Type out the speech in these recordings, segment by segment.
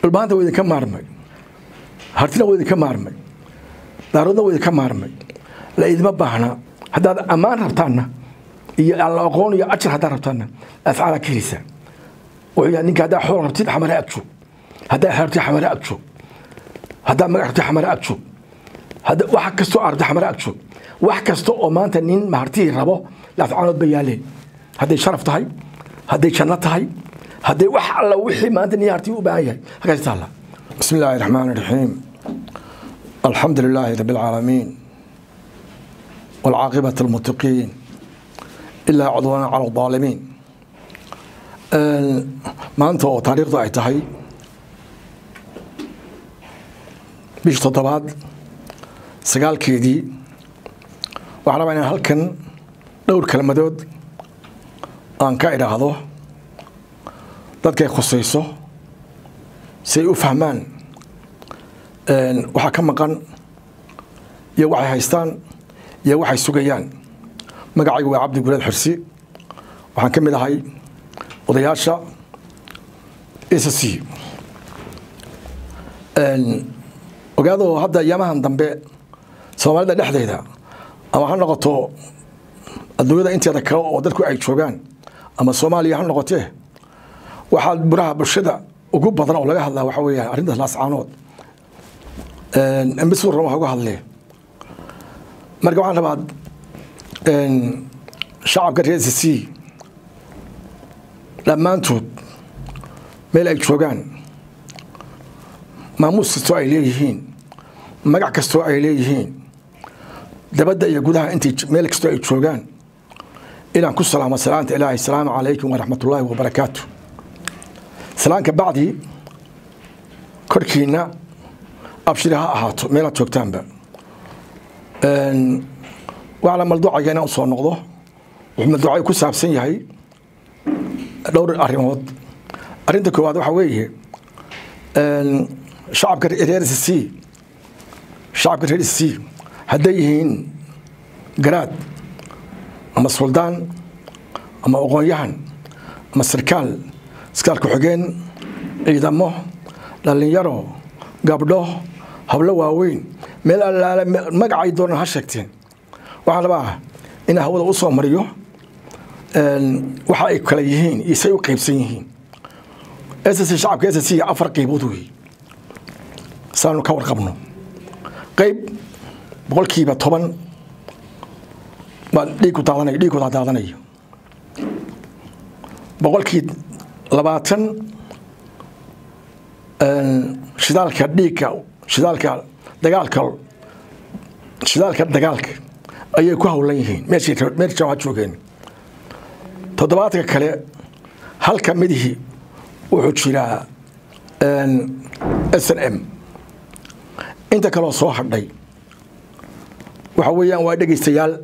dhulbaanta waa idinka maarmay hartina waa idinka maarmay daaroodna waa idinka maarmay la idima baahna haddaad ammaan rabtaanna iyo alla aqoon iyo ajar haddaad rabtaanna afcaala ka helisa wuxuu yahay ninka haddaa xool rabtid xamare ag joog haddaa xeertid xamare ag joog haddaa magac rabtid xamare ag joog hadda wax kastoo aad rabtid xamare ag joog wax kasta oo maanta nin mahartihii rabo laafcaanood ba yaaleen hadday sharaf tahay hadday janno tahay hadday wax alla wixii maanta nin hartii u baahan yahay halkaas taalla bismi illaahi raxmaan raxiim alxamdu lilaahi rabi alcaalamiin والعاقبة المتقين إلا عدوانا على الظالمين maanta oo taariikhdu ay tahay bish toddobaad sagaalkeedii waxaan rabaa inaan halkan dhowr kelmadood aan ka idhaahdo dadkay khusayso si ay u fahmaan waxaa ka maqan iyo waxay haystaan iyo waxay sugayaan magacaygu waa cabdi gulaad xirsi waxaan ka mid ahay odayaasha s c ogaadoo hadda yamahan dambe soomaalida dhexdeeda ama ha noqoto adduunyada inteeda kale oo dadku ay joogaan ama soomaaliya ha noqotee waxaa buraha bulshada ugu badan oo laga hadlaa waxa weeyaan arrintaas laascaanood mid suran waxa uga hadlee marka waxaan rabaa shacabka reer s c dhammaantood meel ay joogaan maamuus kastoo ay leeyihiin magac kastoo ay leeyihiin dabadda iyo gudaha intay meel kastoo ay joogaan inaan ku salaamo salaanta ilaahay asalaamu calaykum waraxmat ullaahi wabarakaatu salaanka bacdii korkiina abshiri ha ahaato meelaad joogtaanba waxaana malduucayga inaan usoo noqdo wuxuu malduucay ku saabsan yahay dhowr arrimood arrinta koowaad waxaa weeye shacabka reer c shacabka reer c hadday yihiin garaad ama suldaan ama aqoon-yahan ama sarkaal sarkaal ku-xigeen ciidamo dhallinyaro gabdho hablo waaweyn meel allaale magacay doonaan ha sheegteen waxaan rabaa inaa hawada u soo mariyo waxa ay kale yihiin iyo say u qaybsan yihiin ss shacabka ss afar qaybood wey saanu ka warqabno qayb boqolkiiba toban baa dhiigku daadanay dhiigkooda daadanayo boqolkii labaatan shidaalka dhiigka shidaalka dagaalka shidaalka dagaalka ayay ku howlan yihiin meeshay meesha waa joogeen toddobaadka kale halka midihii wuxuu jiraa s n m inta kaloo soo hadhay waxa weeyaan waa dhegaystayaal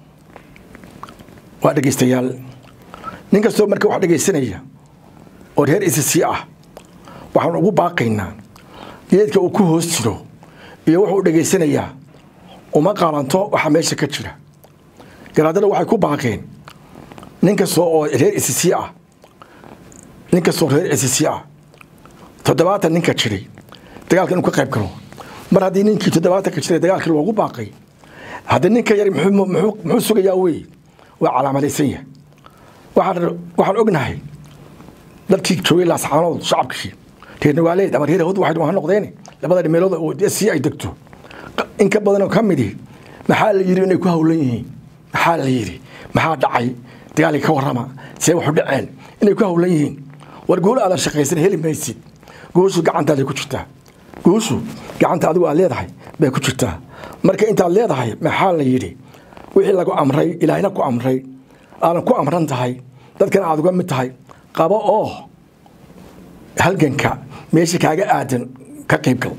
waa dhegaystayaal nin kastoo marka wax dhegaysanaya oo reer s c ah waxaan ugu baaqaynaa geedka uu ku hoos jiro iyo wuxuu dhegaysanayaa uma qaalanto waxaa meesha ka jira garaadada waxay ku baaqeen nin kastoo oo reer s c ah nin kastoo reer s c ah toddobaatan ninka jiray dagaalka inuu ka qayb galo mar haddii ninkii toddobaatanka jiray dagaalkii loogu baaqay hadda ninka yar muxuu sugayaa wey waa calaamadaysan yahay waxaan ognahay dadkii joogay laascaanood shacabkii reer nawaaleed ama reer hod waxay ha noqdeen labada meelood oo si ay degto in ka badanoo ka midi maxaa la yidhi inay ku howlan yihiin maxaa la yidhi maxaa dhacay dagaalkii ka warrama see waxu dhaceen inay ku howlan yihiin war guul aadan shaqaysan heli maysid guushu gacantaada ku jirtaa guushu gacanta adigu aad leedahay bay ku jirtaa marka intaad leedahay maxaa la yidhi wixii lagu amray ilaahina ku amray aadan ku amran tahay dadkana aad uga mid tahay qabo oo halganka meesha kaaga aadan ka qayb gal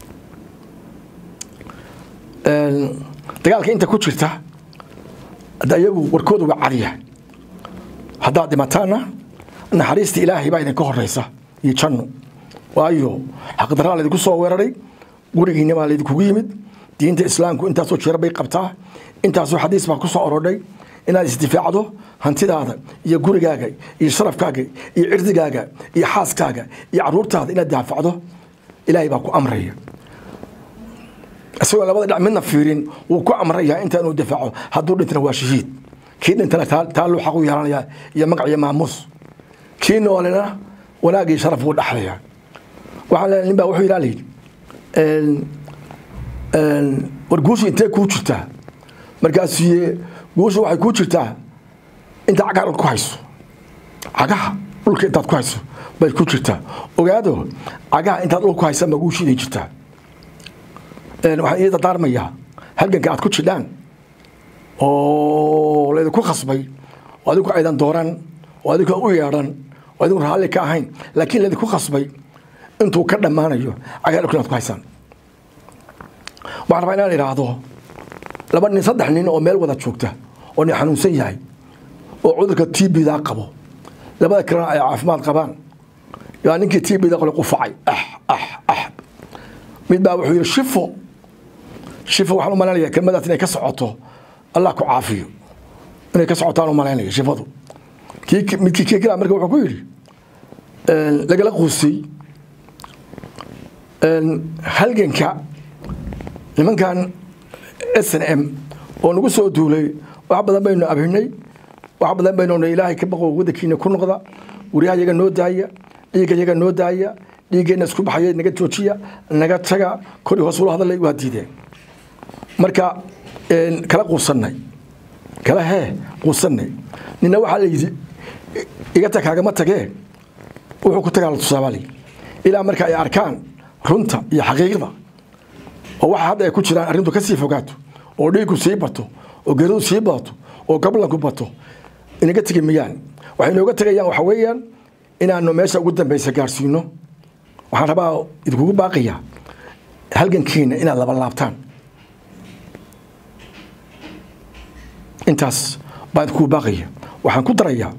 dagaalka inta ku jirta hadda iyagu warkooda waa cadiya haddaad dhimataanna naxariista ilaahay baa idinka horeysa iyo janno waayo xaqdaraa laydinku soo weeraray gurigiina baa laydinkugu yimid diinta islaamku intaasoo jeer bay qabtaa intaasoo xadiis baa ku soo orodhay inaad isdifaacdo hantidaada iyo gurigaaga iyo sharafkaaga iyo cirdigaaga iyo xaaskaaga iyo caruurtaada inaad daafacdo ilaahay baa ku amraya isagoo labada dhinac midna fiirin wuu ku amrayaa inta inuu difaaco hadduu dhintana waa shahiid kii dhintana taa luu xaq u yeelanayaa iyo magac iyo maamuus kii noolena wanaag iyo sharaf wuu dhaxlayaa waxaan leenahay nin baa wuxuu yidhaa layidhi war guusha intee kuu jirtaa markaasuu guusha waxay kuu jirtaa inta cagaha dhulka ku hayso cagaha dhulka intaad ku hayso bay ku jirtaa ogaado cagaha intaad dhulka ku haysa ma guushiiday jirtaa waxaan ii dardaarmayaa halganka aad ku jidhaan oo laydinku khasbay oo adigu aydan dooran oo adigu u yeedhan oo adigu raalli ka ahayn laakiin laydinku khasbay intuu ka dhammaanayo cagaha dhulka inaad ku haysaan waxaan rabaa inaan idhaahdo laba nin saddex nin oo meel wada joogta oo nin xanuunsan yahay oo cudurka tbda qabo labada kalena ay caafimaad qabaan yaa ninkii tbda qole qufacay ah ah ah mid baa wuxuu yidhi shifo shifo waxaan u malaynaya kelmadaas inay ka socoto allah ku caafiyo inay ka socotaan u malaynaya shifadu midkii kii kala marka wuxuu ku yidhi lagala quusay halganka nimankan s n m oo nagu soo duulay wax badan baynu abhinay wax badan baynu ilaahay ka baqo wadankiina ku noqda guryaha yaga noo daaya dhiigga yaga noo daaya dhiiggeenna isku baxaya naga joojiya naga taga kori hoos ula hadalay waa diideen marka kala quusanay kala hee quusanay nina waxaa la yidhi iga tag kaagama tagee wuxuu ku tagaa la tusaabaalay ilaa marka ay arkaan runta iyo xaqiiqda oo waxa hadda ay ku jiraan arrintu ka sii fogaato oo dhiiggu sii bato oo geridu sii badato oo gablanku bato inaga tegi mayaan waxay nooga tegayaan waxa weeyaan inaanu meesha ugu dambaysa gaarsiino waxaan rabaa idinkugu baaqayaa halgankiina inaad laba laabtaan intaas baan idinkugu baaqaya waxaan ku darayaa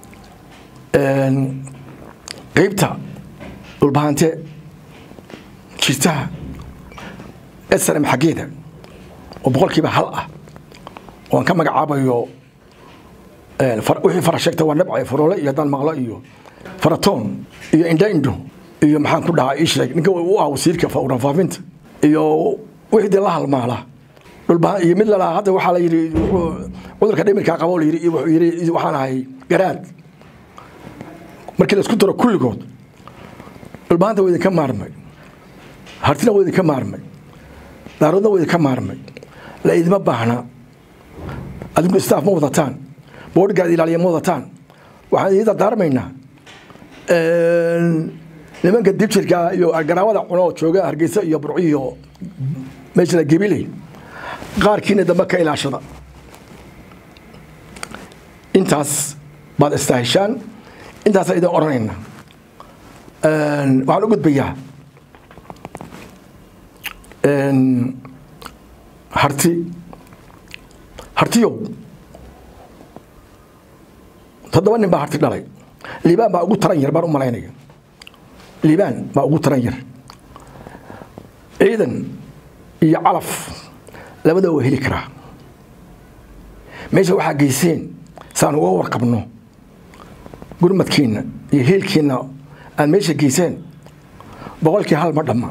qeybta dhulbahante jirtaha snm xaggeeda oo boqolkiiba hal ah oan ka magacaabayo wixii fara sheegta waa nabca faroole iyo haddaan maqlo iyo faratoon iyo indha indho iyo maxaan ku dhahaa ii sheeg ninka u ah wasiirka warfaafinta iyo wixii dee la halmaala dhulbahan iyo mid lalahaa hadda waxaa la yidhi cudurka dhimirkaa qabo layidhi wuxuu yidhi waxaan ahay garaad markii la isku daro kulligood dhulbahanta waa idinka maarmay hartina waa idinka maarmay daaroodna waa idinka maarmay la idima baahna adinku staff ma wadataan boodhgaad ilaaliya ma wadataan waxaan idin dardaarmaynaa nimanka dibjirka iyo garaawada cuno oo jooga hargeysa iyo burciyo meesha la gebiley qaarkiina dambe ka ilaashada intaas baad istaahishaan intaasaan idin odhanayna waxaan u gudbayaa harti hartiyow toddoba nin baa harti dhalay liibaan baa ugu taran yar baan u malaynaya liibaan baa ugu taran yar ciidan iyo calaf labada waa heli karaa meesha waxaa geyseen saan uga warqabno gurmadkiinna iyo heelkiinna aad meesha geyseen boqolkii hal ma dhamma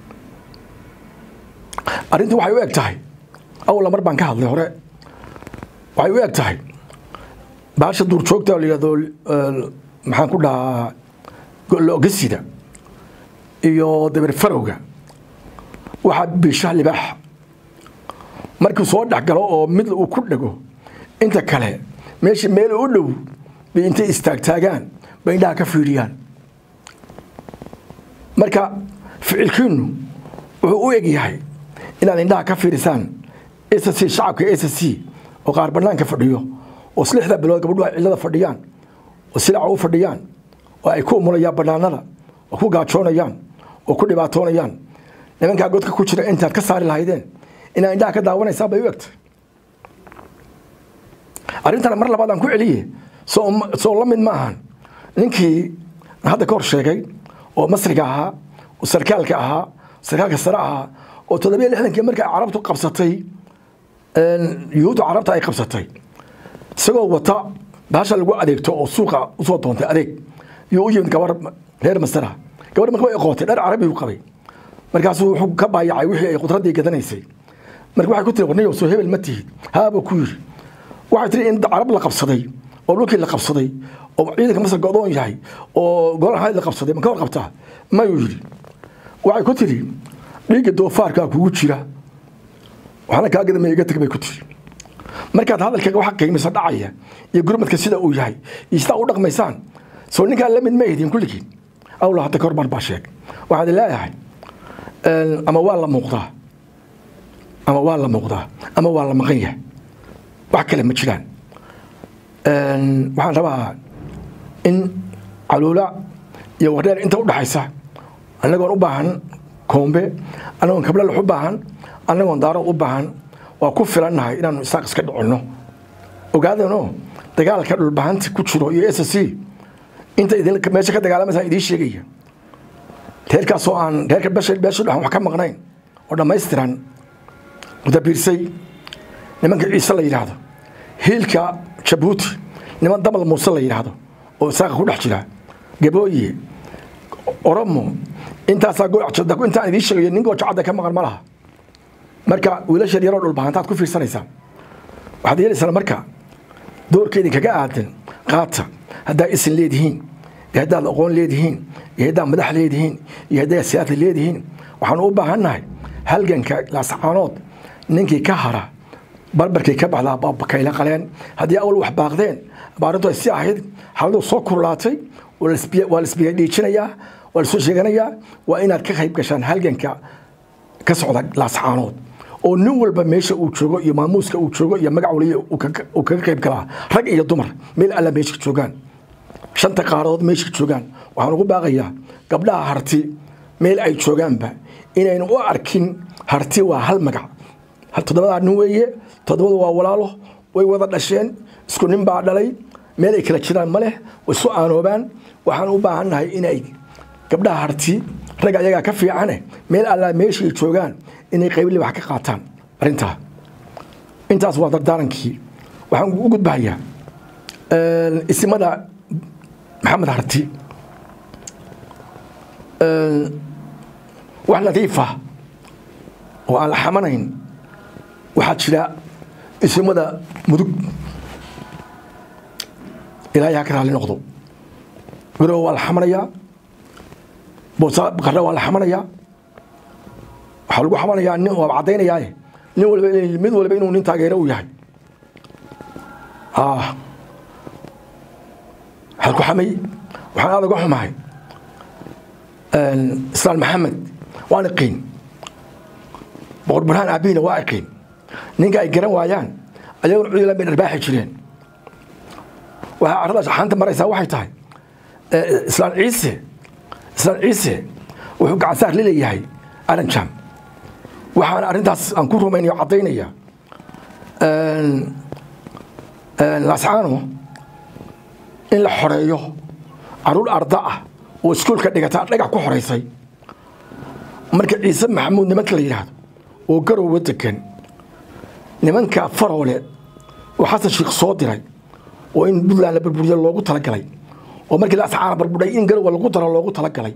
arrintu waxay u eg tahay awla mar baan ka hadlay hore waxay u eg tahay baasha duurjoogta la yidhahdo maxaan ku dhahaa logasida iyo dabar farowga waxaa biisha libaaxa markuu soo dhex galo oo mid uu ku dhego inta kale meesha meel u dhow bay intay istaagtaagaan bay indhaha ka fiidhiyaan marka ficilkiinu wuxuu u eg yahay inaad indhaha ka fiirisaan s c shacabka s c oo qaar banaanka fadhiyo oo slixda bilood gabadhu ay cillada fadhiyaan oo silaca u fadhiyaan oo ay ku umulayaan banaanada oo ku gaajoonayaan oo ku dhibaatoonayaan nimankaa godka ku jira intaad ka saari lahaydeen inaad indhaha ka daawanaysaa bay u egtay arrintana mar labaad aan ku celiye soo la mid ma ahan ninkii hadda ka hor sheegay oo masriga ahaa oo sarkaalka ahaa sarkaalka sare ahaa oo toddobiyo lixdankii markay carabtu qabsatay yuhuudda carabta ay qabsatay isagoo wata baasha lagu adeegto oo suuqa usoo doontay adeeg iyo u yimid gabar reer masara gabar marka way qootay dhar carabi u qabay markaasuu wuxuu ka baayacay wixii ay qudraddii gadanaysay marka waxay ku tiri warniyo soo hebel ma tihid haabuu ku yiri waxay tiri in carab la qabsaday oo dhulkii la qabsaday oo ciidanka masar go'doon yahay oo golaha hayd la qabsaday ma ka warqabtaa mayuu yidhi waxay ku tiri dhiigga doofaarkaa kugu jira waxna kaa gadamay iga tag bay ku tiri markaad hadalkaga waxa qiimisa dhacaya iyo gurmadka sida uu yahay iyo sidaa u dhaqmaysaan soo ninkaa la mid ma ihdin kulligiin awla hadda kahor mar baa sheeg waxaad leeyahay ama waa la muuqdaa ama waa la muuqdaa ama waa la maqan yahay wax kale ma jiraan waxaan rabaa in caluula iyo wardheer inta u dhaxaysa annagoon u baahan koombe annagoon kablalux u baahan annagoon daarood u baahan waa ku filannahay inaanu isaaq iska dhicinno ogaadano dagaalka dhulbahanta ku jiro iyo s c inta meesha ka dagaalamaysaa idiin sheegaya reerkaasoo aan reerka beesha beesha dhaxan wax ka maqnayn oo dhammaystiran dabiirsay nimanka ciise la yidhaahdo hiilka jabuuti niman damal muuse la yidhaahdo oo isaaqa ku dhex jira gabooye oromo intaasaa intaan idiin sheegayo nin goojacadda ka maqan ma laha marka wiilasha yaroo dhulbahantaad ku fiirsanaysaan waxaad yeelaysaan marka doorka idinkaga aadan qaata haddaa isin leedihiin iyo haddaad aqoon leedihiin iyo haddaad madax leedihiin iyo haddaad siyaasa leedihiin waxaanu u baahannahay halganka laascaanood ninkii ka hara barbarkii ka baxdaa bakayla qaleen haddii awal wax baaqdeen abaarintu ay si ahayd xaaladu soo kurlaatay waa lasbiga dhiijinayaa waa lasoo sheeganayaa waa inaad ka qayb gashaan halganka ka socda laascaanood oo nin walba meesha uu joogo iyo maamuuska uu joogo iyo magac waliya uu kaga qayb galaa rag iyo dumar meel alla meesha joogaan shanta qaaradood meesha joogaan waxaan ugu baaqayaa gabdhaha harti meel ay joogaanba inaynu u arkin harti waa hal magac toddobadaa nin weeye toddobadu waa walaalo way wada dhasheen isku nin baa dhalay meel ay kala jiraan ma leh way isu aanoobaan waxaan u baahannahay inay gabdhaha harti rag ayagaa ka fiicane meel allaa meeshay joogaan inay qaybli wax ka qaataan arrintaa intaas waa dardaarankii waxaan u gudbahayaa isimada maxamed harti wax nadiifa oo aan la xamanayn waxaa jira isimada mudug ilaahay ha ka raali noqdo garowe waa la xamanayaa boosa qarre waa la xamanayaa waxaa lagu xamanayaa nin waa caddaynayaaye nin walba mid walba inuu nin taageero u yahay waxaan ku xamay waxaan aad uga xumahay islaan maxamed waan iqiin boqor burhaan aabihiina waa iqiin ninka ay garan waayaan ayaguna cudila bay dharbaaxi jireen waxaa carradaas xaanta maraysaa waxay tahay islaan ciise islaan ciise wuxuu gacansaar laleeyahay aranjam waxaana arrintaas aan ku rumaynayo caddaynaya laascaano in la xoreeyo caruur arda ah oo iskuolka dhigata dhagax ku xoraysay marka ciise maxamuud nimanka la yidhaahdo oo garowa degan nimanka faroole oo xasan sheikh soo diray oo in puntland la burburiyo loogu talagalay oo markii laascaana barbudhay in garowa lagu daro loogu talagalay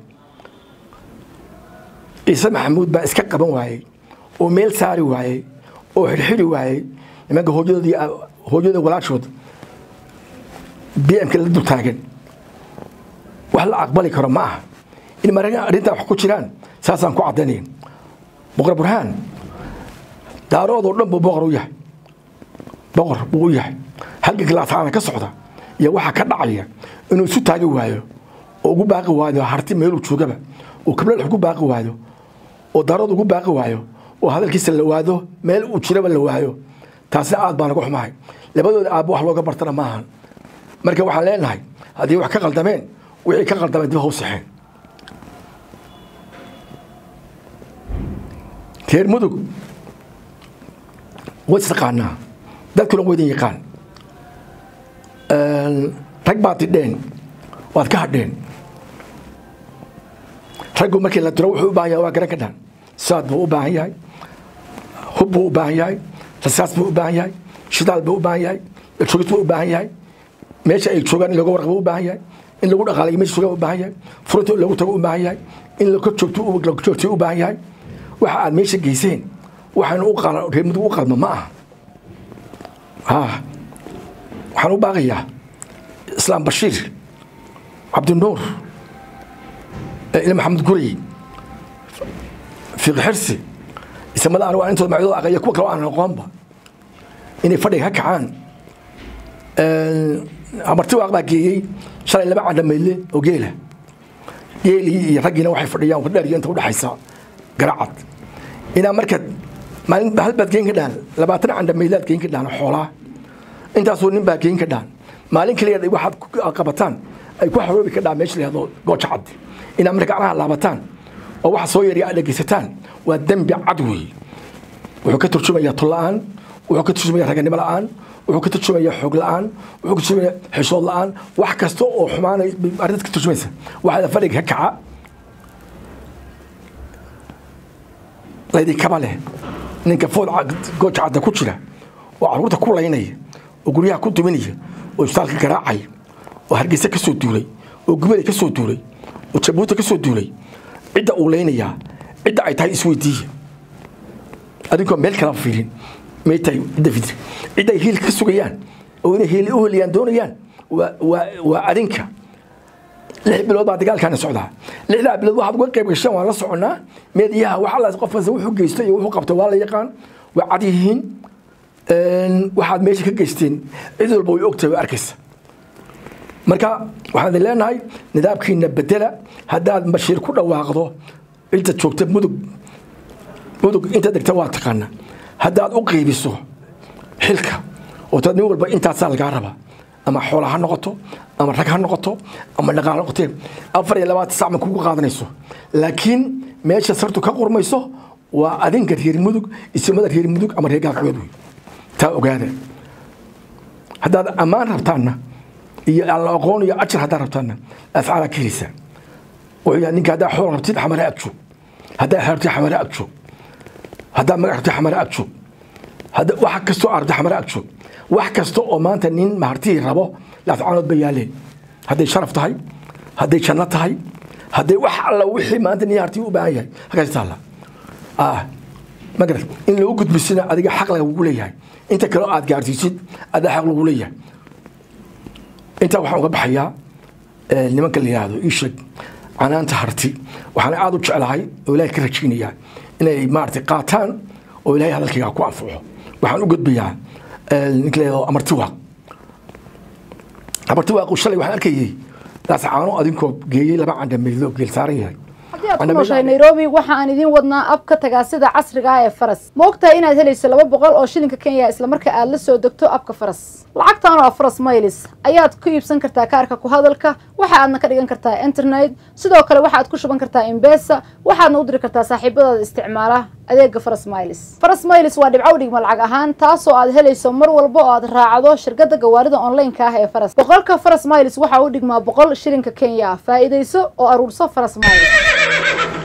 ciise maxamuud baa iska qaban waayey oo meel saari waayey oo xirxiri waayey nimanka hooyadoodii hooyada walaashood b m-ka la dul taagan wax la aqbali karo ma aha in marana arrintaa wax ku jiraan saasaan ku caddaynaya boqor burhaan daarood oo dhan buu boqor u yahay boqor buu u yahay halganka laasaana ka socda iyo waxaa ka dhacaya inuu isu taagi waayo oo ugu baaqi waayo harti meeluu joogaba oo kabladhex ugu baaqi waayo oo daarood ugu baaqi waayo oo hadalkiisa la waado meel uu jiraba la waayo taasna aad baan uga xumahay labadooda aabba wax looga bartana ma ahan marka waxaan leenahay haddii wax ka qaldameen wixii ka qaldameen dib ha u saxeen reer mudug way istaqaanaa dadkuna waydin yaqaan rag baad tidheen waad ka hadheen raggu markii la diro wuxuu u baahan yahay waa garan ka dhan saad buu u baahan yahay hub buu u baahan yahay rasaas buu u baahan yahay shidaal buu u baahan yahay joogid waa u baahan yahay meesha ay joogaan in laga warqabo u baahan yahay in lagu dhaqaalayo meesha joogaan u baahan yahay furunta in lagu tago u baahan yahay in laga joogto laga joogtay u baahan yahay waxa aad meesha geyseen waxaanu u qala reer mudug u qalma ma aha ha waxaan u baaqayaa islaam bashiir cabdinuur ila maxamed gurey fiiq xirsi isamada anigu aan intooda magacyadooda aqaya kuwa kale oo aan aqoonba inay fadhiga ka kacaan amarti waaq baa geeyey shalay laba cadhamayle oo geela geelii iyo raggiina waxay fadhiyaan dheeriyo inta udhexaysa garacad inaa markaad maalin hal baad geen ka dhahan labaatan candhamaylaad geen ka dhahan xoolaa intaasoo nin baa geen ka dhahan maalin kaliya waxaad qabataan ay ku xoroobi ka dhahan meesha lahado gooja cad inaa marka gacmaha laabataan oo waxa soo yarya aad dhegeysataan waa dembi cad weeye wuxuu ka turjumayaa tulla-aan wuxuu ka turjumayaa raganimo la-aan wuxuu ka turjumayaa xoog la-aan wuxuu ka turjumayaa xishood la-aan wax kasta oo xumaanay arrintaas ka turjumaysa waxaada fadhiga ka kaca laydinkaba leh ninka food gooja cadda ku jira oo caruurta ku laynaya oo guryaha ku duminaya oo isbitaalka garaacaya oo hargeysa ka soo duulay oo gubada ka soo duulay oo jabuuta ka soo duulay cidda uu laynayaa cidda ay tahay isweydiiya adinkoo meel kala fiirin may tahay cidda fidri cidda ay hiil ka sugayaan oo inay hiil u heliyaan doonayaan waa adinka lix bilood baa dagaalkaana socdaa lixdaa bilood waxaad uga qayb gasheen waan la soconnaa meediyaha wax alla qof kasta wuxuu geystay iyo wuxuu qabtay waa la yaqaan waa cad yihiin waxaad meesha ka geysteen cid walba way ogtahay way arkaysa marka waxaan idin leenahay nidaamkiina bedela haddaad bashiir ku dhawaaqdo cidda joogta mudug mudug inta degta waa taqaana haddaad u qaybiso xilka oo tad nin walba intaasaa lagaa rabaa ama xoola ha noqoto ama rag ha noqoto ama dhaqaal ha noqotee afar iyo labaatan sac ma kugu qaadanayso laakiin meesha sartu ka qurmayso waa adinka reer mudug isimada reer mudug ama reer galbeed wey taa ogaada haddaad ammaan rabtaanna iyo alla aqoon iyo ajar haddaad rabtaanna afcaala ka heleysaa wuxuu yahay ninka haddaa xool rabtid xamare ag joog haddaa xeertid xamare ag joog haddaa magac rabtid xamare ag joog wax kastoo aad rabtid xamare ag joog wax kasta oo maanta nin mahartihii rabo laafcaanood ba yaaleen hadday sharaf tahay hadday janno tahay hadday wax alla wixii maanta nin hartii u baahan yahay halkaas taalla magarad in lagu gudbisina adiga xaq lagugu leeyahay inta kaleo aad gaarsiisid adaa xaq lagu leeyahay intaa waxaan uga baxayaa nimanka la yidhaahdo ii sheeg canaanta harti waxaan aada u jeclahay oo ilaahay ka rajaynayaa inay maaragtay qaataan oo ilaahay hadalkayga ku anfaco waxaan u gudbayaa ninka la yidhahdo amarti waaq amarti waaqu shalay waxaan arkayay daas caano adinkoo geeyey laba candhameydlo geel saaran yahay haddii aad ku nooshahay nairobi waxa aan idiin wadnaa ab ka tagaa sida casriga ah ee faras ma ogtahay inaad helayso laba boqol oo shilinka kenya isla marka aad la soo degto abka faras lacagtan oo ah faras maylis ayaad ku iibsan kartaa kaarka ku hadalka waxa aadna ka dhigan kartaa internet sidoo kale waxaad ku shuban kartaa imbesa waxaadna u diri kartaa saaxiibadaada isticmaala adeega faras maylis faras maylis waa dhibcow dhigma lacag ahaan taasoo aad helayso mar walba oo aad raacdo shirkada gawaarida online-ka ah ee faras boqolka faras maylis waxa u dhigmaa boqol shilinka kenya faa'iidayso oo aruurso faras maylis